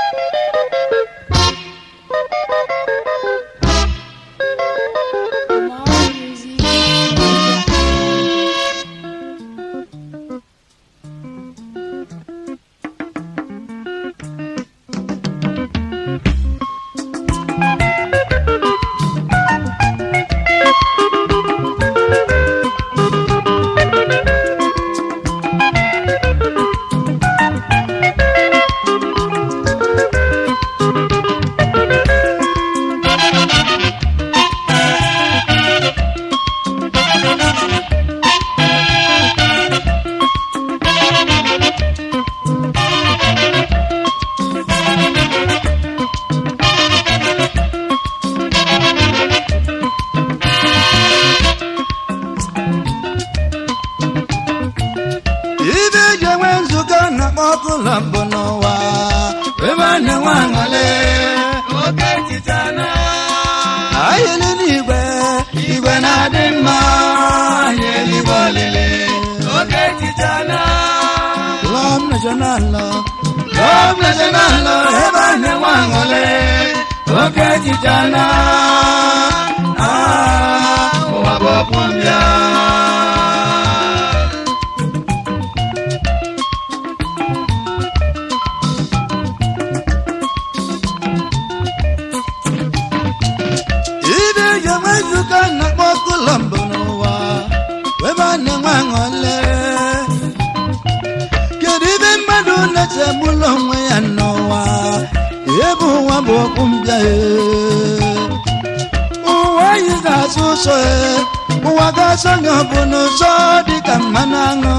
More music. ibe eji enwe nzukọ na-akpọ ọkụ ụlọ mbụ n'ụwa ebe a na-enwe aṅụle oke echichana anyị n'igwe igwe na-adị mma anyị eluigwe olile oke echichana lọm national lọm national ebe a na-enwe aṅụle oke echiche na ah, ụwa bụ ọkpụ mbịa ibe eji enwe nzukọ na-akpọ ọkụ ụlọ mbụ n'ụwa ebe a na-enwe aṅụle kedu ibe mmadụ na-echegbula onwe ya n'ụwa ebe ụwa bụ okwu mbịa e. ụwa anyị ga-asụ ụsọ e. ụwa ga-asọ gị ọ bụ n'ụzọ dịka mmanụ aṅụ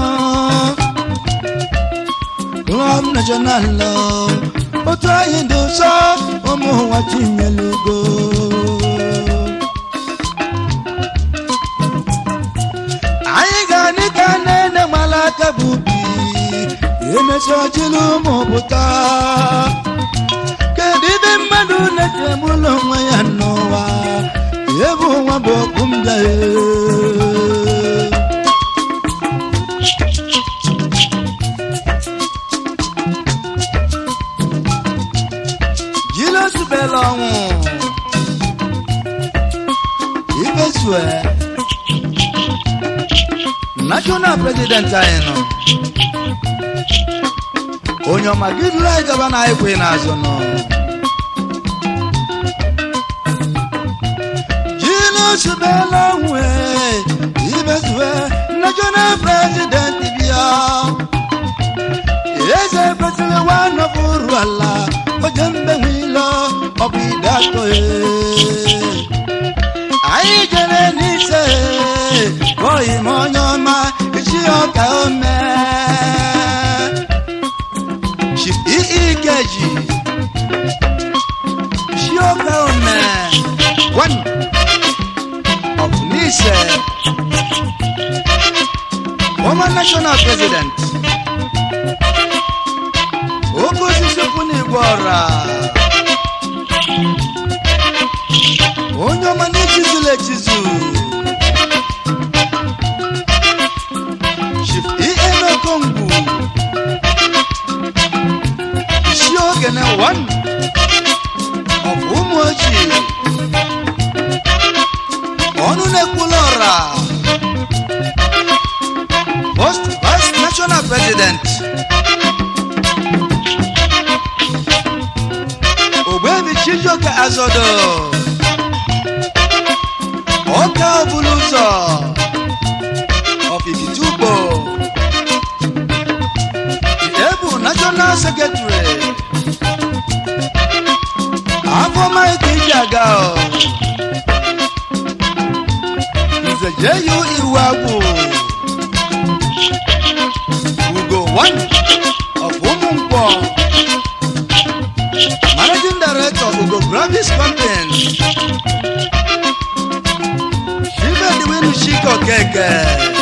Club National otu anyị dị ụsọ ụmụ ụwa tinyelugo anyị ga-adị ka nne gbara aka bụ ubi emesi ọchịlụ ụmụ pụta kedu ibe mmadụ na-eji egbula onwe ya n'ụwa ebe ụwa bụ okwu mbịa jilosubela ọnwụ ibezue national president anyị nọ onye ọma gị duru anyị gaba na ekwe n'azụ nọ jilosubela ọnwụ ibezue national president bịa eze kwesịrị nwanọbụrụ ala oje mgbenwe ilo ọ bụ ide atọ e anyị jere n'ise oyi m onye ọma isi ọka ome Chief ii ikeji isi ọka ome one of n'ise former national president oke osisi kwụ n'igwe ọra onye ọma na-echizula echizu Chief E.M. Okongwu isi ogene one of ụmụ ochie ọnụ na-ekwula ọra first vice national president ogbebi chijioke azodo ọka ọbụla ụzọ ọfifitugbo ebu national secretary afọ maịka iji aga ọ. nze jeyu iwu agwụ ugo one of ụmụ nkwọ Managing Director Ugo Gravis Company. Chibediwinu Chiko Keke.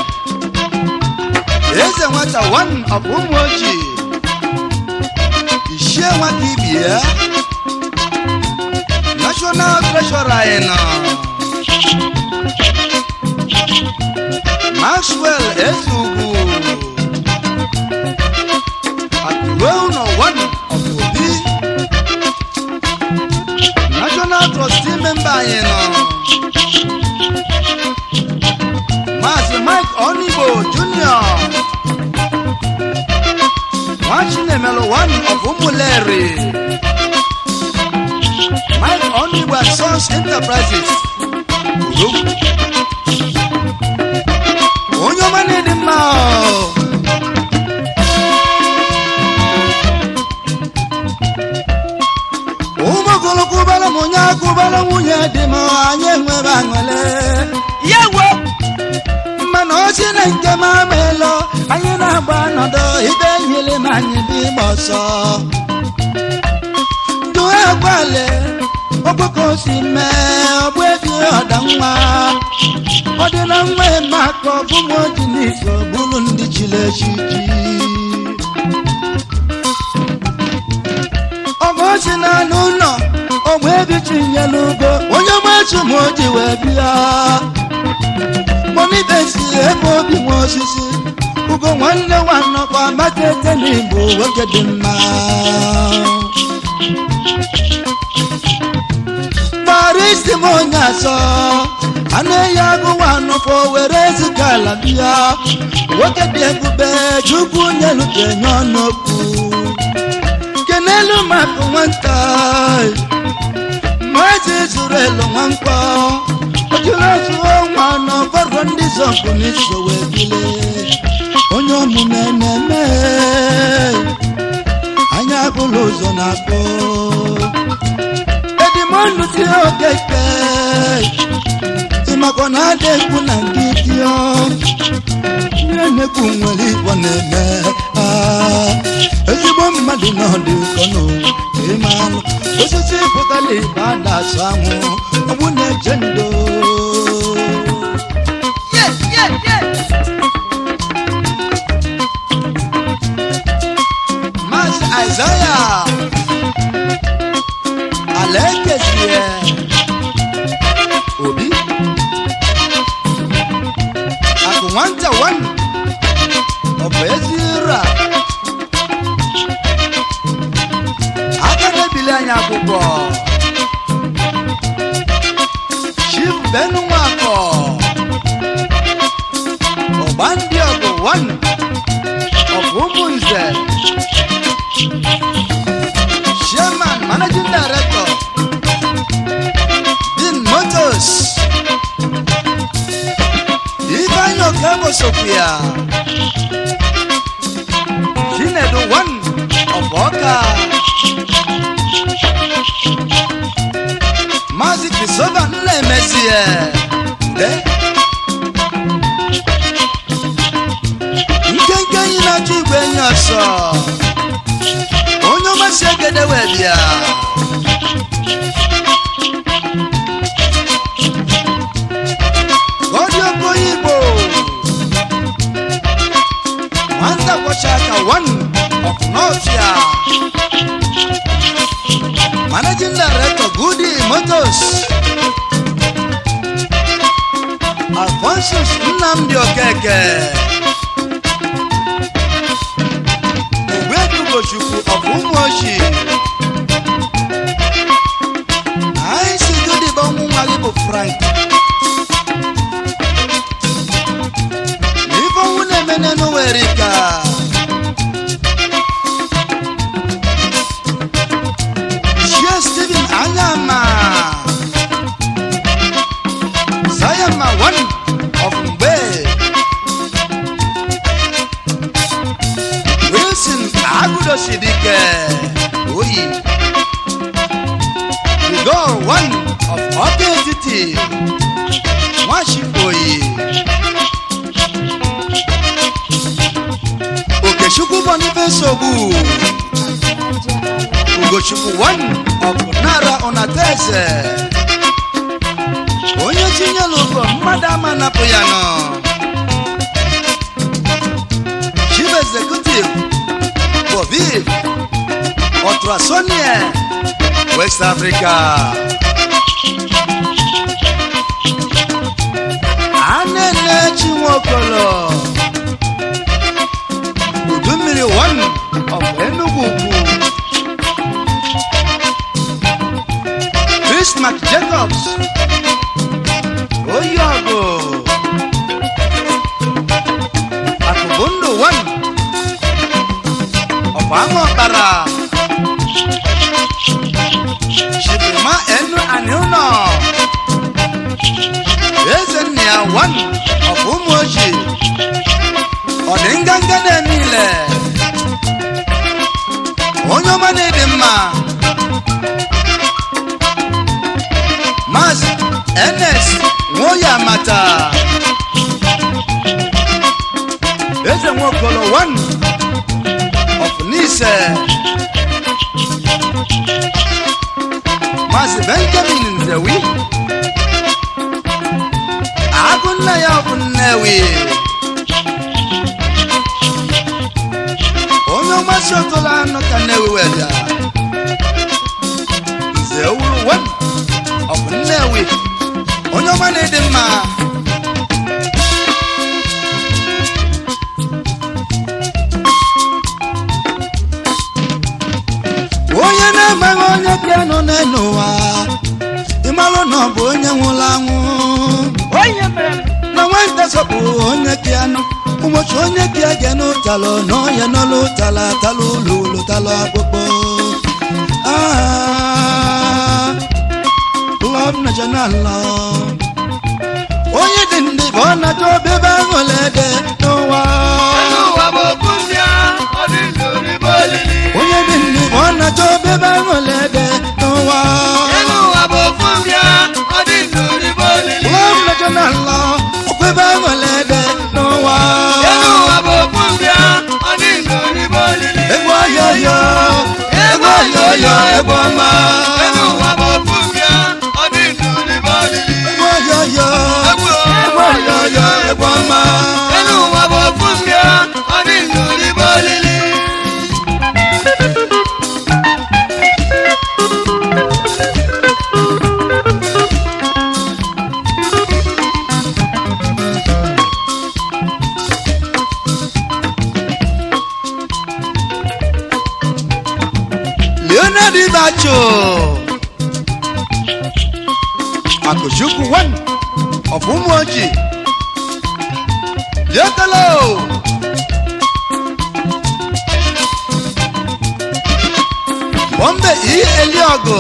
Eze nwata one of Umuoji. Ishie nwata ibie. National Treasurer anyị nọ. Maxwell Ezugwu. Akụrụ ụlọ one of Obi. ụmụleri mike onigbo and sons enterprises Urogwu. onye ọma na-edi mma ọ. ụmụ ogologo ụbara m onye aka ụbara nwunye dị m anyị enwebe aṅụle ya wo mana ochi na nke m amaelo anyị na-agba ọnọdụ ibe nyere m anyị bụ ịgba ọsọ due gwale ọgbakọ si mee ọgbụ ebi ọda nwa ọ dị na nwa eme aka ọbụm oji n'ife bụrụ ndị chiri echichi ọgọchi na n'ụlọ ogbe ebi chinyere ugo onye machu ma o ji wee bịa monibesi ebe obi nwe osisi ugo nwanne nwanọkwa makete n'igbo nwoke dị mma gbara isi m onye asọ a na-eyi agụwa nọkwa were ezika ala bịa nwoke dị ebube chukwu nyelutenye ọnụokwu kenelu maka nwata mazi zuru elu nwankpọ ojulazuo nwa n'ọgbọrọ ndị zọpụ n'iso wee bile onye omume na-eme anya bụrụ ụzọ na-akpọ edimọnụ ti okeke ịmakwa na ada ekwu na nke dio ihe na-ekwu nwere igbo na-eme ah, ezigbo mmadụ na ọdị ụkọ n'ụwa ịma anụ osisi pụtara ibe ada asụ anwụ ọgbụ na-eche ndo Maazị Aịzaya ala ekezie obi akụ nwata wan ọ bụ ezi ra aka na-ebili anyị akwụkwọ chief benu nwakọ ọgba ndị ọgụ wan ọ bụ ụmụ nze chairman managing director din motors ifeanyi okebo sofia chinedu one of ọka maazị krisova nnaemezie nde nkenke enyi na-achọ igwe enyi ọsọ onye ọmasị egede wee bịa gọdị okoye igbo nwata kwọcha aka one of nọfia managing director goody motors alphonsus nnamdi okeke ogbedugochukwu of ụmụochi anyị si goody bụ ọnwụ nwa gị bụ frank ife ọnwụ na-eme n'ụwere ka shie steven anyama sayama one of mgbe wilson agudosidike oyi igor one of ọka etiti nwachikoyi okechukwu boniface ogbu ugochukwu one of nara onateze onye tinyela ụgwọ mmadụ ama napụ ya nọ chief executive boviv otrasonie west africa anene chinwokolo udu mmiri one of enugu ukwu Bismarck Jacobs oyi ọgụ akụbụ ndụ one ọbụ ama ọkpara mma Maazị Ns Nwoya Mata Eze Nwokolo one of Nise Maazị Benjamin Nzewi Agụ nna ya bụ Nnewi onye ọmasị ọtụla anọ ka Nnewi weda Nze owuru one of Nnewi onye ọma na-ịdị mma onye na-amaghị onye piano n'elu ụwa ịmalụ na ọ bụ onye nwụrụ anwụ na nwata sọpụ onye piano ụbọchị onye pia ge n'ụtalụ na onye nọ n'ụtala talụ ụlọ ụlọ talụ akpụkpọ Ah, love national love. onye dị ndị bụ ọ na-achọ obebe ahụ lede n'ụwa Enu ụwa bụ okwu mbịa, ọ dị ndụ n'igbe olili. onye dị ndị bụ ọ na-achọ obebe ahụ lede n'ụwa Enu ụwa bụ okwu mbịa, ọ dị ndụ n'igbe olili. love national love. obebe ahụ lede n'ụwa Enu ụwa bụ okwu mbịa, ọ dị ndụ n'igbe olili. egwu ọyọyọ egwu ọyọyọ egwu ọma Enu ụwa bụ okwu mbịa, ọ dị ndụ n'igbe olili. egwu ọyọyọ Egwu egwu ọyọyọ egwu ọma Enu ụwa bụ okwu mbịa, ọ dị ndụ n'igbe olili. leonard ibacho akụchukwu one of ụmụ ojii yekelo bombe i eliogo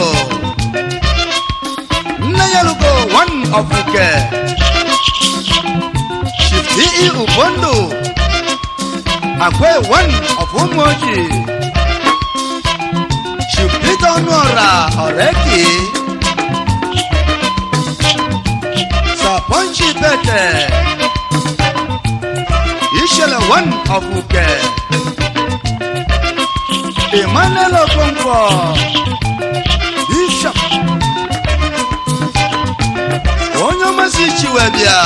nne yelugo one of uke shifti i ubondo akwe one of ụmụ ojii Peter Ọnụọra ọ̀rẹ́kì. Sàpọ́nchì bẹ̀tẹ̀. Ìṣẹ̀lẹ̀ one of Uke. Emmanuel Okonkwo. Bishop. Onye ọmasị Chiwebia.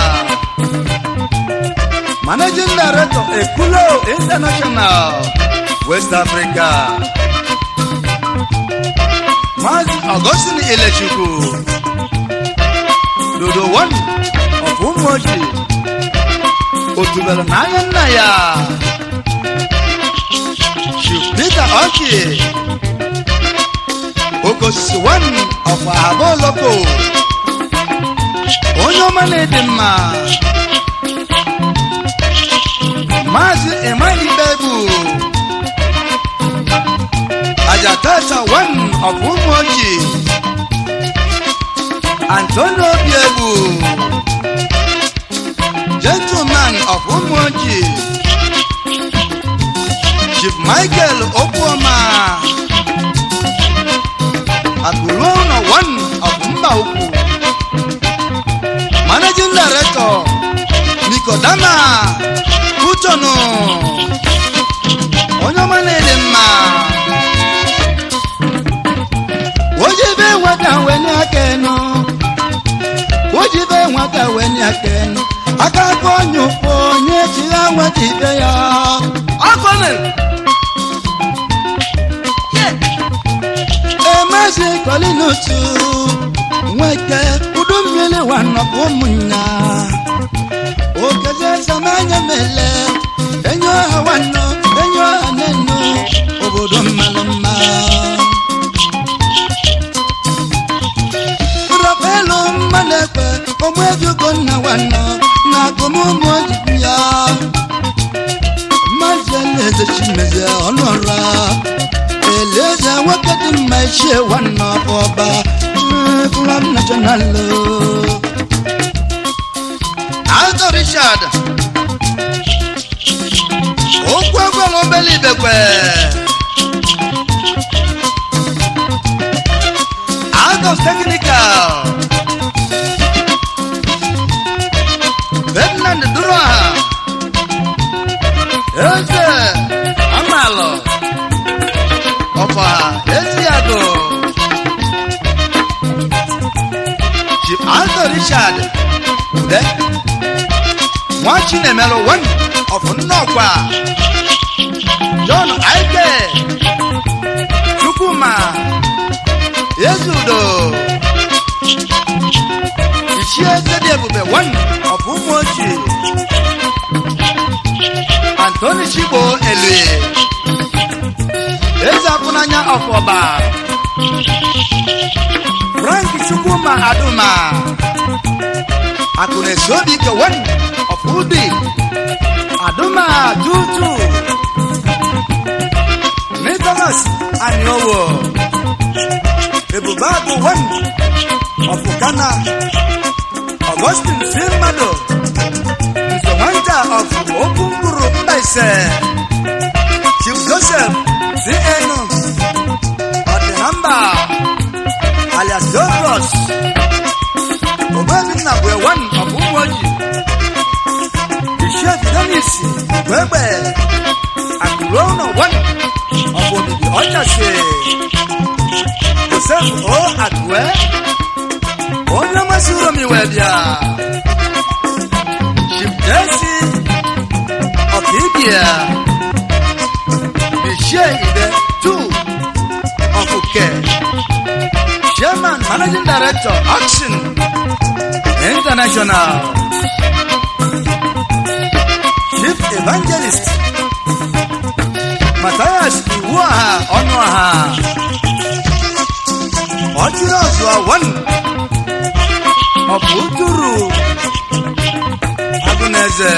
Managing Director Ekulo International West Africa. Maazị Augustine Ilechukwu Dodo one of Ụmụoji otubelu n'anya nna ya Chief Peter Oki Okosisi one of Ahaboloko onye ọma na-ede mma Maazị Emmanuel Bebu Ajatata one of Umuoji Antonio Biebu Gentleman of Umuoji Chief Michael Okwoma Akuruono one of Mbauku Managing Director Nikodama Kutono onye ọma na-ede mma ojibe nwata wenye aka enu ojibe nwata wenye aka enu aka aka onye ụfụ onye chigha nwata ibe ya Akọni. emezi kolinutu nweke udu mmiri wanọpụ ụmụnna okeze samanya mele enyi ọha nwanne enyi ọha nenu obodo mmalụ mma rọpelu mmanụ ekpe ogbu ejugo nna nwanne na akụmụmụ ojibi ya mmazi eze chimezie ọnụọra eleze nwoke dị mma ichie nwanne ọba kụram national Alto Richard. Okwu agwala obele ibekwe. chief aldo richard ude nwa chinemelu wen of nnọkwa john aike chukwuma ezudo ichie zedi ebube wen of ụmụ ochie antoni chigbo elue eze apụnanya ọfọba frank chukwuma aduma akụnesi obi kewen ọfụdi aduma tutu nicholas aniowo ebube agụ wen ọfụkana augustin si mmadụ nsonwanta ọfụ okwu mkpụrụ mbaise chief joseph cn ọdịnamba alias douglas obedinna bụ ewan ọbụ ụmụ oji ishef denis bụ egbe akụrụ ụlọ wan ọbụ obibi ọchasị joseph o akụwe onye masị ụlọ m iwe bịa chief jesi ọkaibia ishie ide two ọkụke chairman managing director action international chief evangelist matthias iwuaha ọnụaha ọjụrụ ọzụwa wan ọbụ uturu agụneze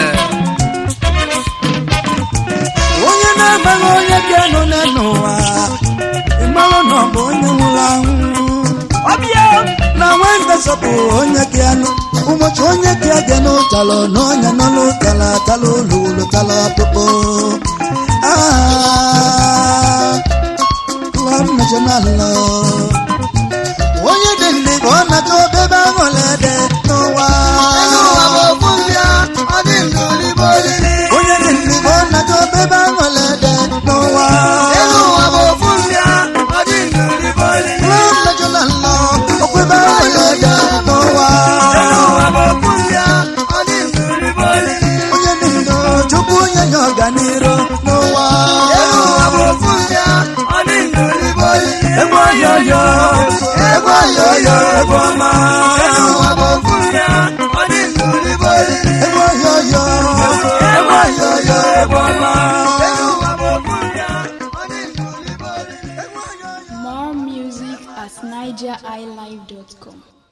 onye na-amaghị onye ga-anọ n'ụwa ịmarụ na ọ bụ onye nwụrụ anwụ ọbịa na nwenda sọpụ onye gị anụ ụbọchị onye gị aga n'ụtalọ n'ọnya nọ n'ụtala tala ụlọ ụlọ tala ọkpụkpụ klọb national onye dị ndị ka ọ nata obebe aṅụlede n'ụwa onye dị ndị ka ọ nata obebe aṅụlede n'ụwa klọb national okwebe aṅụlede n'ụwa onye dị ndụ chukwu onye nye ọganiru n'ụwa ebe ọyọyọ ebe ọyọyọ ebe ọma ebe ọyọyọ ebe ọyọyọ ebe ọma More music at nigeriilive.com.